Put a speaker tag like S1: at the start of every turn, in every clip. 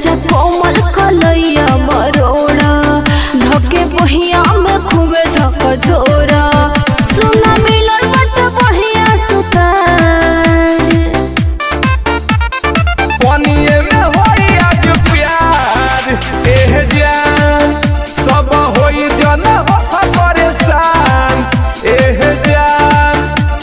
S1: राजा कोमल कलैया मरोड़ा धके बहिया में खूबे झक झोरा सुना मिलल बट बढ़िया सुतार
S2: पनिए में होई आज प्यार एह जान सब होई जन हो परेशान एह जान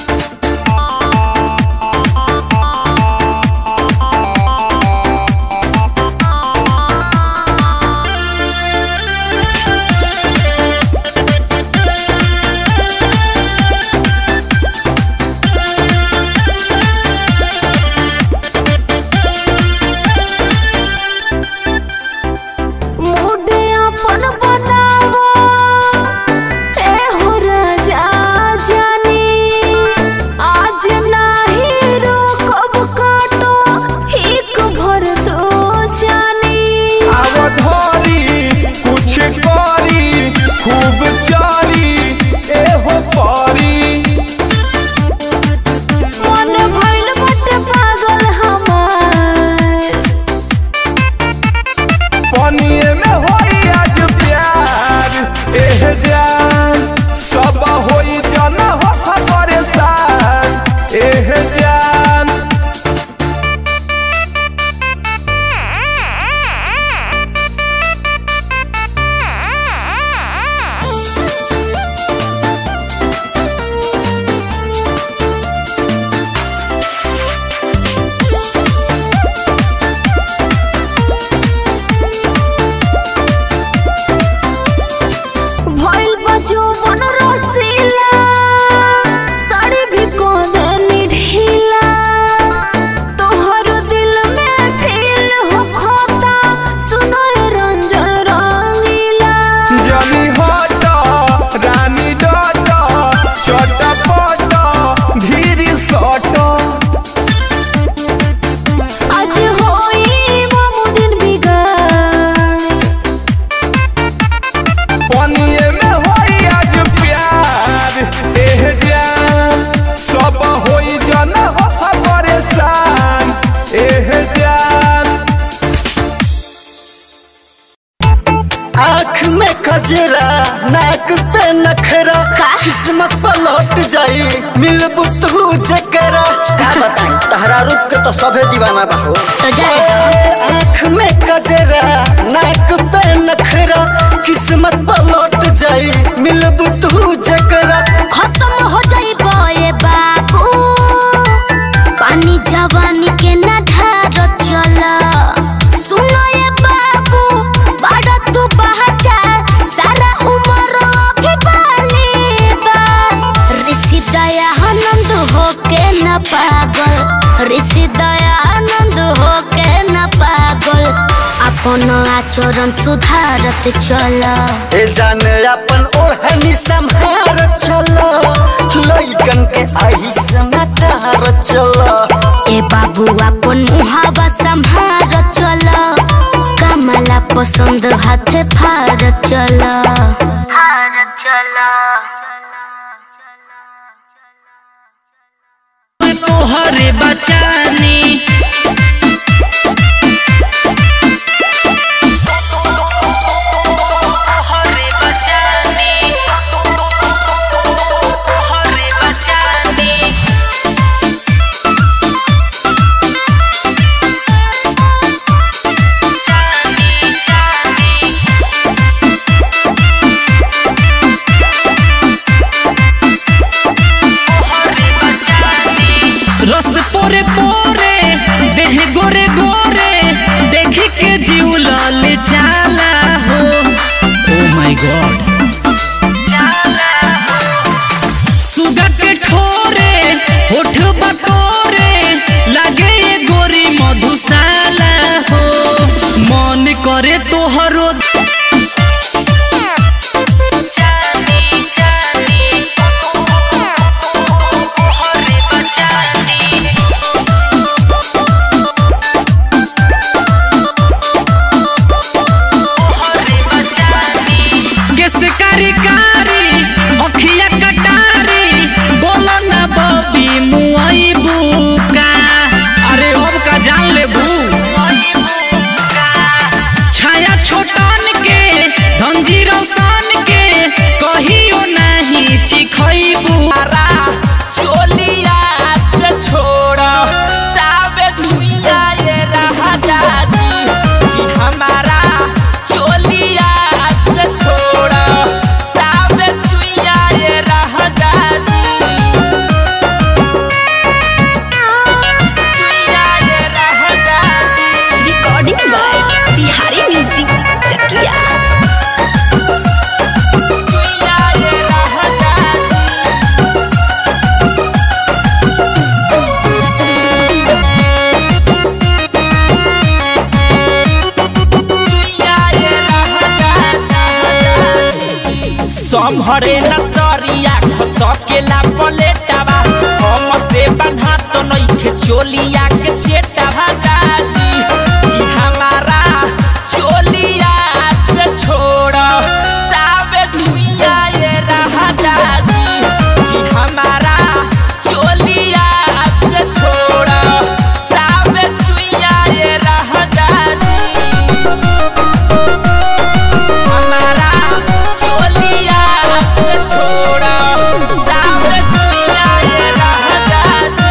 S1: मुडे अपन बनावो ए हो राजा जानी आज नाही रोकब काटो एक भर तो जानी
S2: अवधारी कुछ करी खूब चारी एहो पारी
S1: मन भइल बट पागल हमार
S2: पनिए में होई आज प्यार एह जान सब होई जन हो परेशान एह जान
S1: भइल बजो बन रसीला साड़ी भी कोदनी ढीला तोहर दिल में फील हो खोता सुनो ये रंजन रंगीला
S2: जनी हट रानी डट चटपट धीरी सट
S1: आज होई मामू दिन बिगाड़
S2: पनिए में होई आज प्यार एह जान सब होई जन हो परेशान एह जान
S3: आँख में कजरा नाक पे नखरा किस्मत पलट जाई मिलबू तू जकरा का बताई तहरा रूप के तो सभे दीवाना बा हो
S4: तो जाए
S3: ए, आँख में कजरा नाक पे नखरा किस्मत पलट जाई मिलबू तू जकरा
S4: खत्म हो जाई बये बाबू पानी जवानी के ना ढार चल सुनो ये बाबू बड़ा तू बहचा सारा उम्र अभी बाली बा ऋषि दया आनंद हो के न पागल ऋषि दया आनंद हो के न पागल अपन आचरण सुधारत चल
S3: ए जान अपन ओढ़नी संहार चलो लइकन के आई समाचार चलो
S4: ए बाबू अपन मुहावा संभार चल कमला पसंद हाथ फार चल
S5: तोहरे बचानी तोहरे बचानी तोहरे बचानी जानी जानी तोहरे बचानी रस पोरे पोरे देह गोरे गोरे देखी के जीव लाल जाला हो ओ माय गॉड सुगा के ठोरे होठ बटोरे लागे ये गोरी मधुशाला हो मन करे तोहरो जानी जानी तोहरे बचानी केस कारी कारी अखिया कटारी बोलो ना बबी मुआई बुका अरे अब का जान ले बू लम्हरे नसरिया खसकेला पलेटावा हम से बन्हा तो नइखे चोलिया के चेटावा जाजी कि हमारा चोलिया से छोड़ तावे दुनिया ये रहा जाजी कि हमारा चोलिया से छोड़ तावे दुनिया ये रहा जाजी हमारा चोलिया से छोड़ा दाम दुनिया ये रह जाती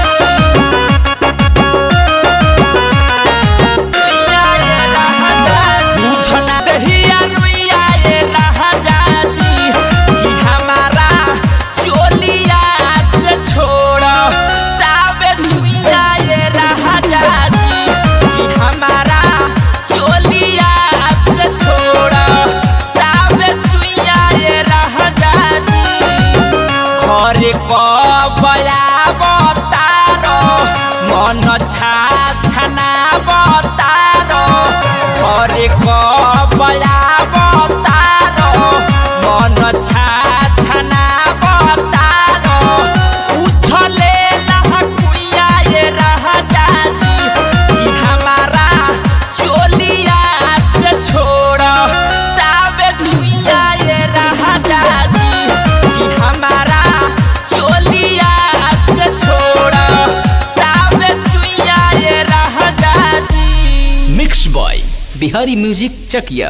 S5: दुनिया ये रह जाती पूछना दहिया रुइया ये रह जाती कि हमारा चोलिया से छोड़ा दाम दुनिया ये रह जाती कि हमारा चोलिया से छोड़ा दाम दुनिया ये रह जाती घरे कबया बतारो मन छा छना बतारो घरे कबया बतारो मन छा छना बतारो उछले लहकुइया ये रह जाती कि हमारा चोलिया से छोड़ तावे दुनिया ये रह जाती कि हमारा चोलिया से छोड़ तावे दुनिया ये रह जाती
S6: mix by Bihari music Chakiya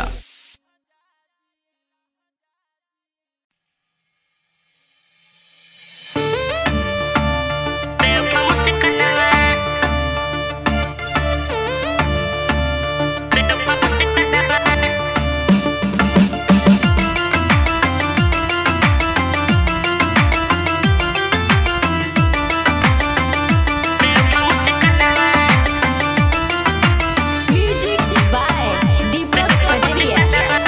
S1: music by Deepak Patariya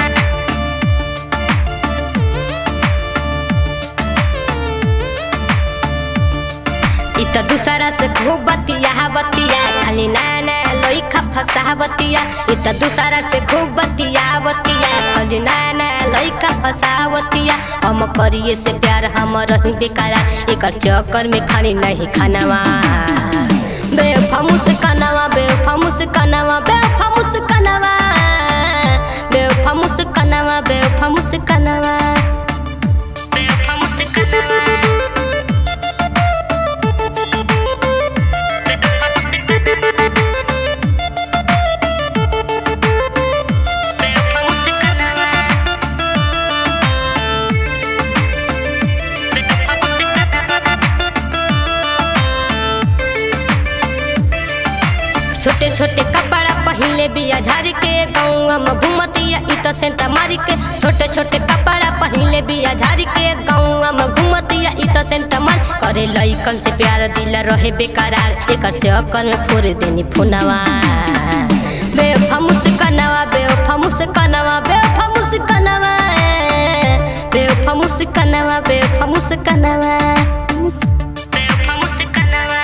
S4: इ त दूसरा से खूब बतिया बतिया खाली नाना लइका फसा बतिया इ त दूसरा से खूब बतिया बतिया खाली नाना लइका फसा बतिया हम करिए से प्यार हम रही बेकारा एकर चक्कर में खाली नहीं खानावा बेफामुस कनावा बेफामुस कनावा बेफामुस कनावा बेफामुस कनावा बेफामुस कनावा बेफामुस कनावा छोटे छोटे कपड़ा पहले बिया झाड़ के गौवा में घूमतिया इ त सेंटा मारी के छोटे छोटे कपड़ा पहले बिया झाड़ के गौवा में घूमतिया इ त सेंटा मार करे लइकन से प्यार दिल रहे बेकरार एकर चक्कर में फोड़ देनी फोनवा बेफामुस कनवा बेफामुस कनवा बेफामुस कनवा बेफामुस कनवा बेफामुस कनवा बेफामुस कनवा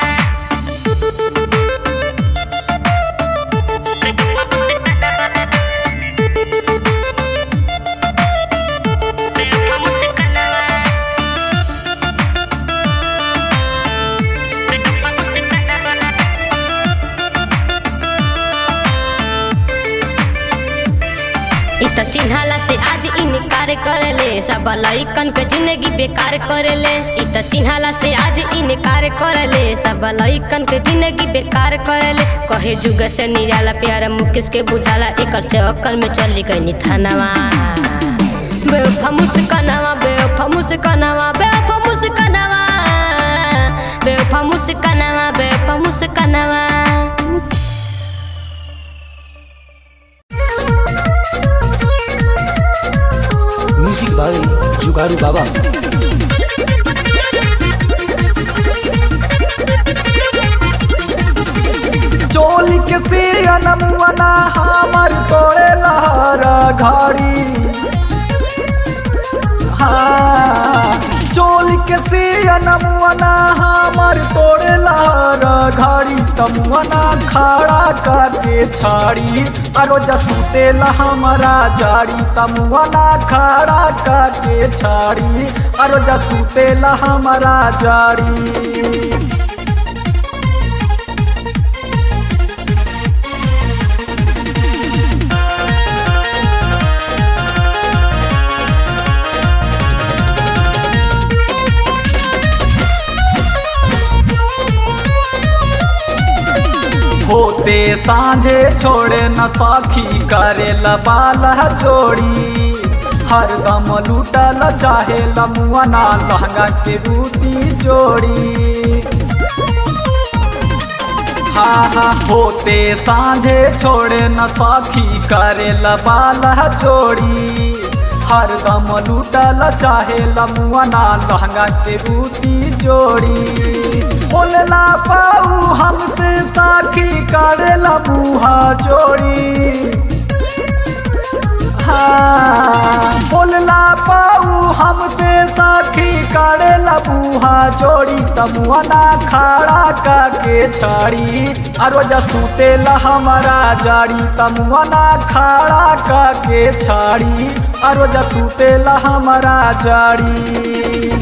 S4: इ त चिन्हाला से आज इनकार करेले सब लइकन के जिंदगी बेकार करेले इ त चिन्हाला से आज इनकार करेले सब लइकन के जिंदगी बेकार करेले कहे जुग से निराला प्यारा मुकेश के बुझाला एकर चक्कर में चली गई थानावा बेफामुस कनावा बेफामुस कनावा बेफामुस कनावा बेफामुस कनावा बेफामुस कनावा
S3: म्यूजिक बाय जुगारू बाबा
S2: चोली के सियन मुअना हमर तोड़े लहर घड़ी हाँ चोली के सियनमुअना हमर तोड़े लहर घड़ी तमुअना खड़ा करके छाड़ी अरो जसूते हमारा जाड़ी तमुअना खड़ा करके छाड़ी अरो जसूते हमारा जाड़ी होते सांझे छोड़े न सखी करे लबाल जोड़ी हरदम लूटल चाहे लमुअना लहंगा के रूटी जोड़ी हाँ हाँ होते सांझे छोड़े न सखी करे लबाल जोड़ी हरदम लूटल चाहे लमुअना लहंगा के रूटी जोड़ी बोलला पाऊ हमसे साखी करेला मुहा जोड़ी हाँ बोलला पाऊ हमसे साखी करेला मुहा जोड़ी तमुआना खड़ा करके छाड़ी अरो जसूतेला हमारा जाड़ी तमुआना खड़ा करके छाड़ी अरो जसूतेला हमारा जाड़ी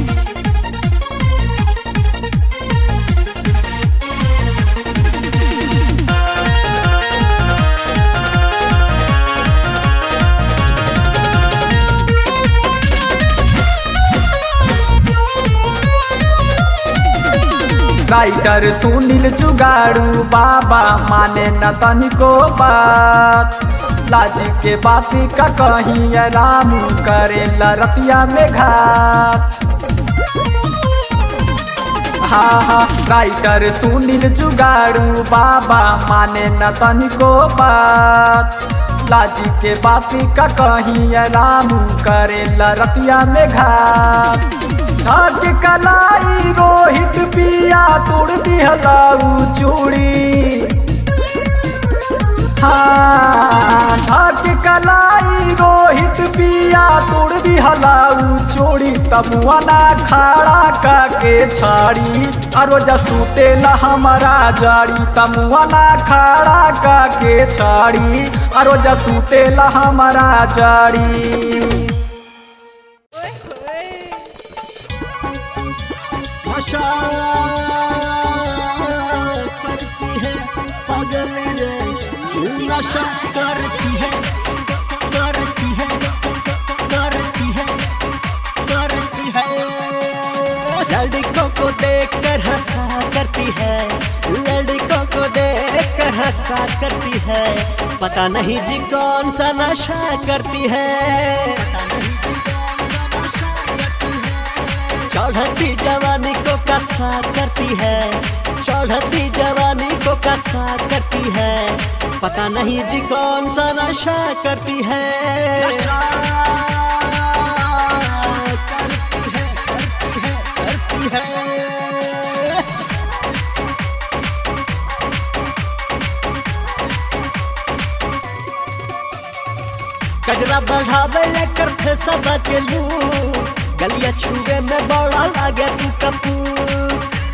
S2: राइटर सुनील जुगाड़ू बाबा माने न तनिको बात लाज के बात का कहीं रामू करे रतिया में घात हाँ हाँ राइटर सुनील जुगाड़ू बाबा माने न तनिको बात लाज के बात का कहीं रामू करे रतिया में घात घाट कलाई रोहित पिया तोड़ दिहलाऊ चूड़ी हाँ घाट कलाई रोहित पिया तोड़ दिहलाऊ चूड़ी तमुआना खड़ा करके छाड़ी अरो जसूते ला हमारा जाड़ी तमुआना खड़ा करके छाड़ी अरो जसूते ला हमारा जाड़ी
S3: नशा करती है पागल रे नशा करती है करती है करती है करती है
S7: लड़कों को देखकर हंसा करती है लड़कों को देखकर हंसा करती है पता नहीं जी कौन सा नशा करती है चढ़ती जवानी को कसा करती है चढ़ती जवानी को कसा करती है पता नहीं जी कौन सा नशा करती है
S3: नशा करती है करती है करती है
S7: कजरा बढ़ावे लेकर थे सब के लू गलिया छुए में बड़ा लागे तू कपूर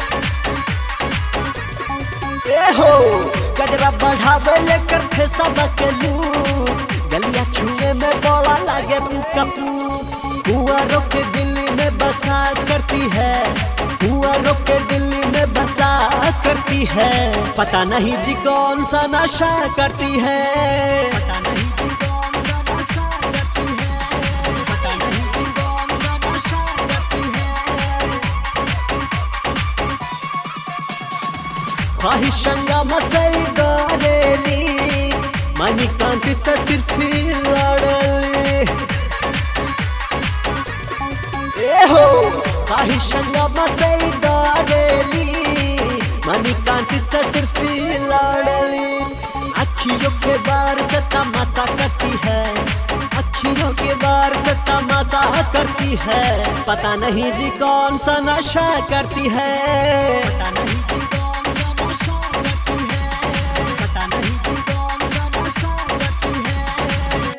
S7: ए हो कजरा बढ़ावे लेकर थे सब के लू गलिया छुए में बड़ा लागे तू कपूर कुआरों के दिल्ली में बसा करती है कुआरों के दिल्ली में बसा करती है पता नहीं जी कौन सा नशा करती है पता नहीं जी कौन सा नशा करती है पता नहीं जी कौन सा नशा करती है ख्वाहिशंगा मसई डरेली मनी कांति से सिर्फ लड़ली ए हो ख्वाहिशंगा मसई डरेली मनी कांति से सिर्फ लड़ली अखियों के बार से तमाशा करती है अखियों के बार से तमाशा करती है पता नहीं जी कौन सा नशा करती है पता नहीं जी कौन सा नशा करती है पता नहीं जी कौन सा नशा करती है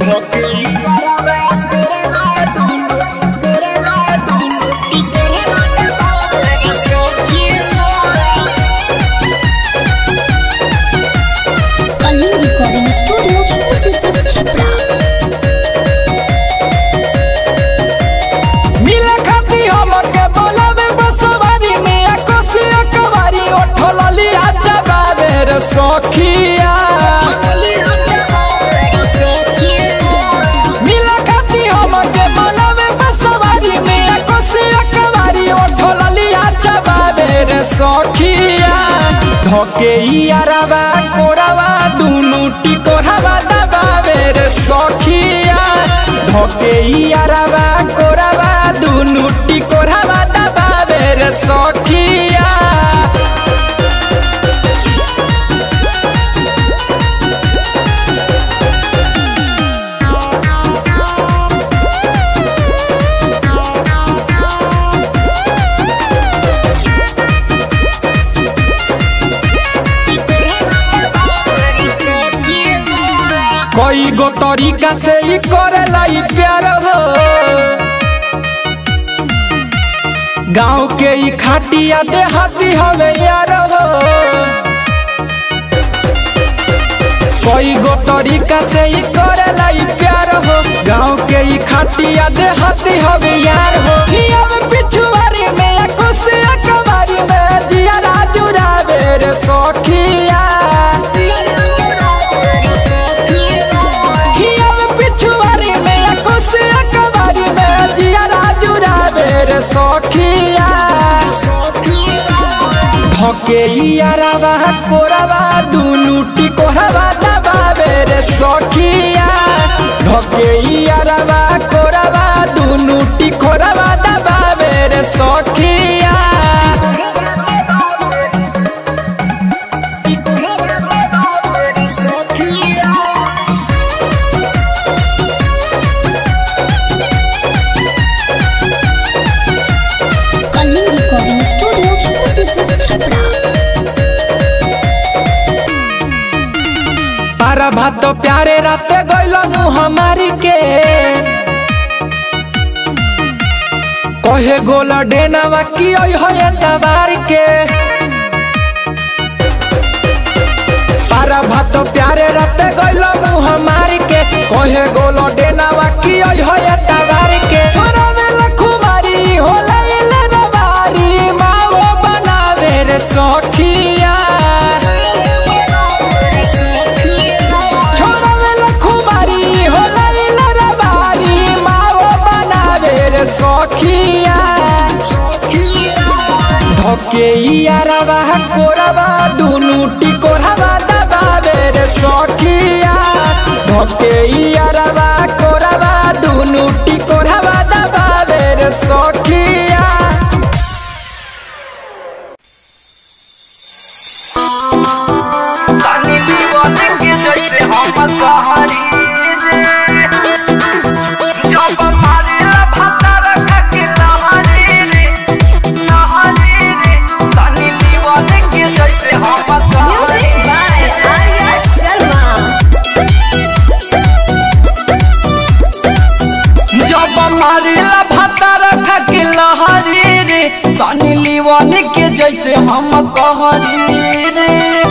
S4: कलिंग रिकॉर्डिंग स्टूडियो मुसीबत छपरा
S5: मिले खाती हमके बोलावे बसवारी में कोसिया कवारी ओठल लिया जबावे रे सखिया मिले खाती हमके बोलावे बसवारी में कोसिया कवारी ओठल लिया जबावे रे सखिया धके यारवा कोरावा दुनु टिकोरावा दबावे रे सखिया धके यारवा कोरावा दुनु टिकोरावा दबावे रे सखिया कई गो तरीका से ही करेला ई प्यार हो गाँव के ई खाटिया देहाती हवे यार हो कई गो तरीका से ही करेला ई प्यार हो गाँव के ई खाटिया देहाती हवे यार हो हियाव पिछुआरी में कुसिया कबारी में जिया राजू रावे रे सखिया हियाव पिछुआरी में कुसिया कबारी में जिया राजू रावे रे सखिया धके यारावा कोरावा दुनु टिकोरावा दबावे रे सखिया धके यारावा कोरावा दुनु टिकोरावा दबावे रे सखिया
S4: कलिंग रिकॉर्डिंग स्टूडियो मुसीबत छपरा
S5: पारा भात प्यारे राते गइलनु हमारी के कहे गोला डेनावा की ओइ होए तबार के पारा भात प्यारे राते गइलनु हमारी के कहे गोला डेनावा की ओइ होए तबार के छोरा वेला खुमारी होला इले रबारी माओ बनावे रे सखिया छोरा वेला खुमारी होला इले रबारी माओ बनावे रे सखिया धके यारवा कोरवा दुनु टिकोरवा दबावे रे सखिया धके यारवा कोरवा दुनु टिकोरवा दबावे रे सखिया
S1: Music by Arya Sharma.
S5: जब मारिला भाता रखा के लहरी रे सनी लीवन के जैसे हम कहरी रे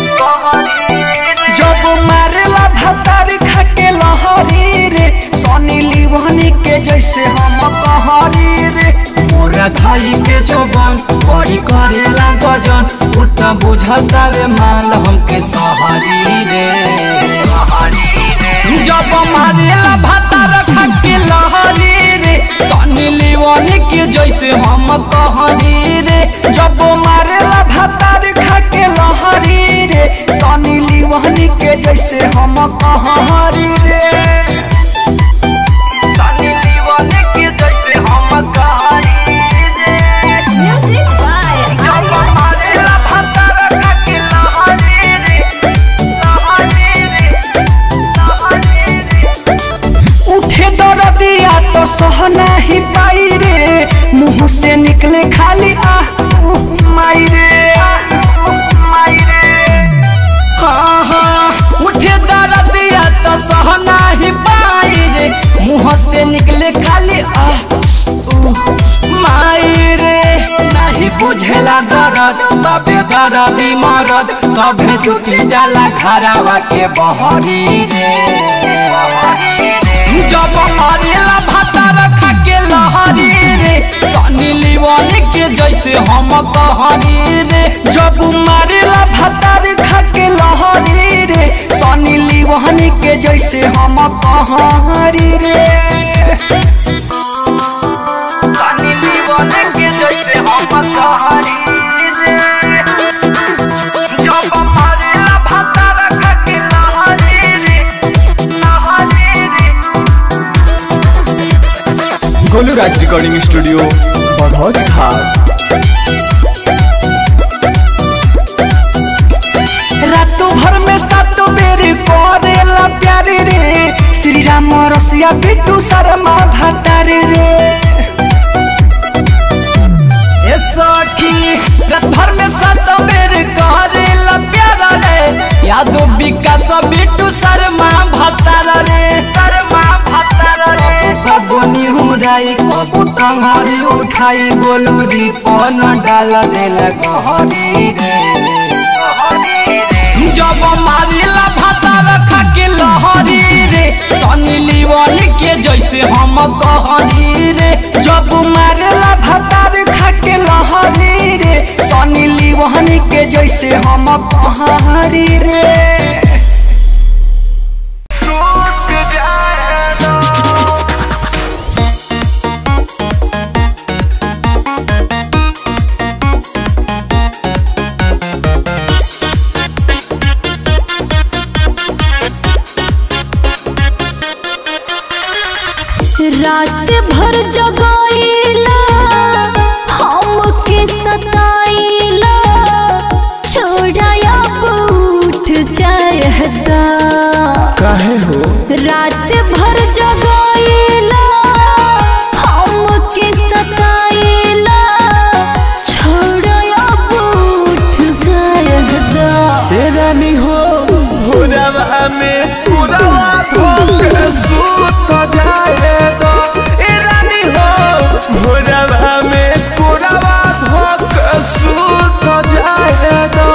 S5: जब मारिला भाता रखा के लहरी रे सनी लीवन के जैसे हम कहरी रे मोरा खाई के जोबन बड़ी करेला गजन उतना बुझता रे माल हमके सहरी रे जब मारेला भाता रखा के लहरी रे सनी लीवन के जैसे हम कहरी रे जब मारेला भाता रखा के लहरी रे सनी लीवन के जैसे हम कहरी रे सनी लीवन के जैसे हम कहरी रे
S1: Music by
S5: जब
S1: Arya
S5: मारेला भाता रखा के लहरी रे लहरी रे लहरी रे उठे दरदिया तो सह नहीं पाई रे मुंह से निकले खाली आह उह, माई रे बेदरदी मरद सभे जुटी जाला घरावा के बहरी रे जब मारेला भाता रखा के लहरी रे सनी लिवन के जैसे हम कहरी रे जब मारेला भाता रखा के लहरी रे सनी लिवन के जैसे हम कहरी रे सनी लिवन के जैसे हम कहरी रे जब मारेला भाता रखा के लहरी रे लहरी रे
S8: गोलू राज रिकॉर्डिंग स्टूडियो बघौज घाट
S5: रातों भर में सातों बेर करेला प्यार रे श्री राम रसिया बिट्टू शर्मा भट्टार रे ए सखी रात भर में सातों बेर करेला प्यार रे यादो विकास बिट्टू शर्मा भट्टार रे शर्मा भट्टार रे कबनी हुराई कबू टंगारी उठाई बोलू री पन डाल देला गहरी रे जब मारिला भाता रखा के लहरी रे सनी लिवन के जैसे हम कहरी रे जब मारिला भाता रखा के लहरी रे सनी लिवन के जैसे हम कहरी रे
S4: रात भर जगाइला हमके सताइला छोड़ाया उठ जायदा
S8: काहे हो
S4: रात भर जगाइला हमके सताइला छोड़ाया उठ जायदा
S8: ए रानी हो भोरवा में पुरवा धोके सूत जाए दो ए रानी हो भोरवा में पुरवा धोके सूत जाए दो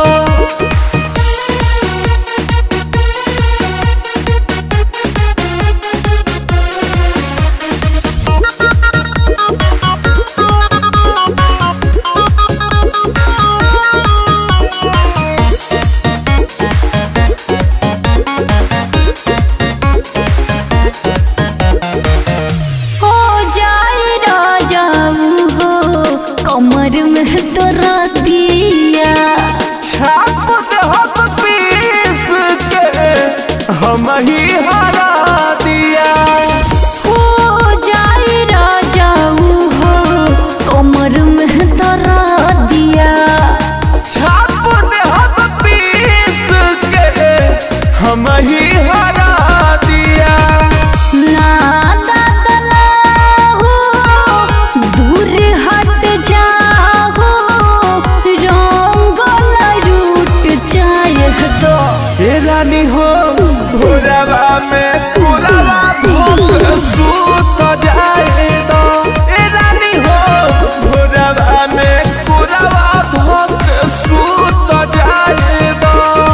S4: हो जाए राजाऊ हो कमर में तो रातिया
S8: छाप देहब पीस के हम ही हरा दिया
S4: हो जाए राजाऊ हो कमर में तो रातिया
S8: छाप देहब पीस के हम ही हरा दिया
S4: ना दादा ना हो दूर हट जाओ रंग न रूट जाए दो
S8: ए रानी हो भोरवा में पुरवा धोक सूत जाए दो ए रानी हो भोरवा में पुरवा धोक सूत जाए दो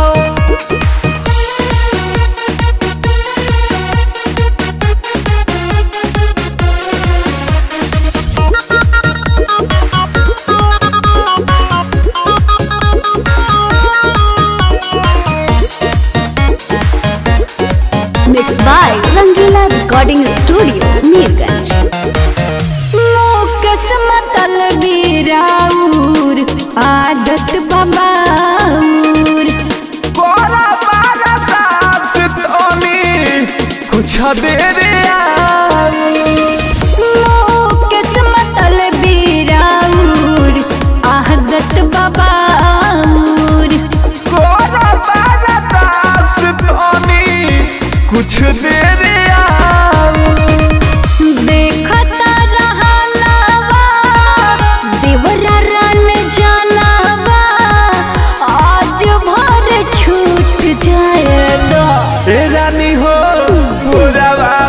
S1: Mixed by Rangila Recording Studio, Mirganj.
S4: मोकस मतल बीराउर आदत बबाउर
S8: कोरा बारा दास तोनी कुछ देर आई
S4: मोकस मतल बीराउर आदत बबाउर
S8: कोरा बारा दास तोनी कुछ देर आई
S4: देखता रहलावा देवरा रन जानावा आज भर छूट जाए दो
S8: ए रानी हो भोरवा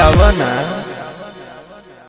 S8: आवा ना